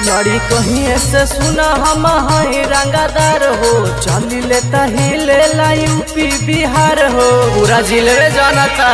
लड़ी कहीं से सुना हम हई रंगादार हो चली लेता ही ले ला यूपी बिहार हो पूरा जिले जानता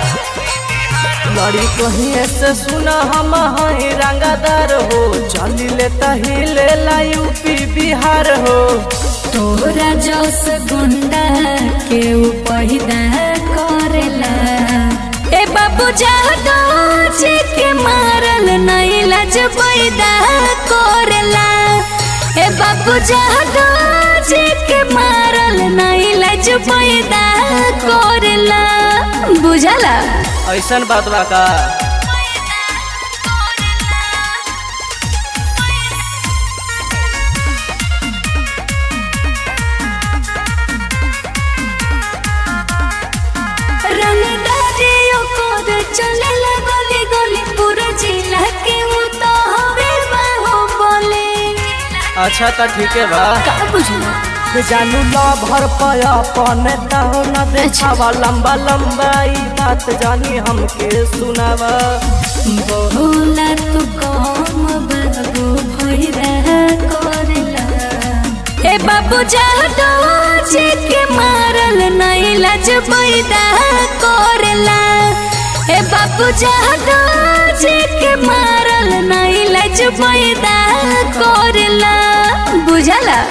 लड़ी कहीं से सुना हम हई रंगादार हो चली लेता ही ले ला यूपी बिहार हो तोरा जस गुंडा के पैदा करेला ए बाबू जादो जी के मारल नहीं लज पैदा करेला ए बाबू जादो जी के मारल नहीं लज पैदा करेला बुझला ऐसन बात बा का रंगदारियों को दे चलेला गली गली पूरा जिला के वो तो हवे बाहो बोले अच्छा तो ठीक है बा का बुझला जानू ला भर पाया पने ताहो न देखावा लंबा लंबा ई बात जानी हमके सुनावा बोला तू कम बाबू भैरा करेला ए बाबू जादो जी के मारल नहीं लज पैदा करेला ए बाबू जादो जी के मारल नहीं लज पैदा करेला बुझला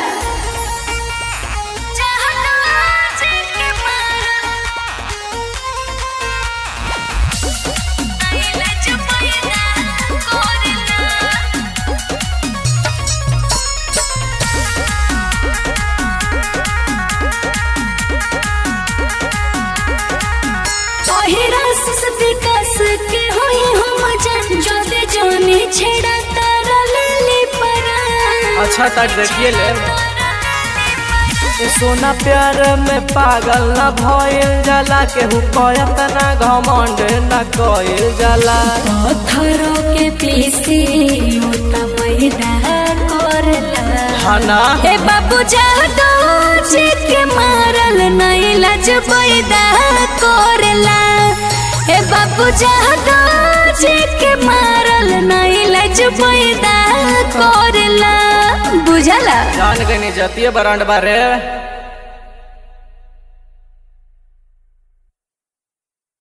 पहिरा से विकास के होई हम जन जोदे जोनी छेड़ा तारा लेली परा अच्छा तक देखिए ले ए सोना प्यार में पागल न भइल जाला केहू कहत ना घमंड न कइल जाला पत्थरों के पीसी उता पैदा करला हना ए बाबू जादो जी के मारल नहीं लज पैदा करला ए बाबू जादो जी के मारल नहीं लज पैदा करला बुझला जान गई जतिये बरांड बारे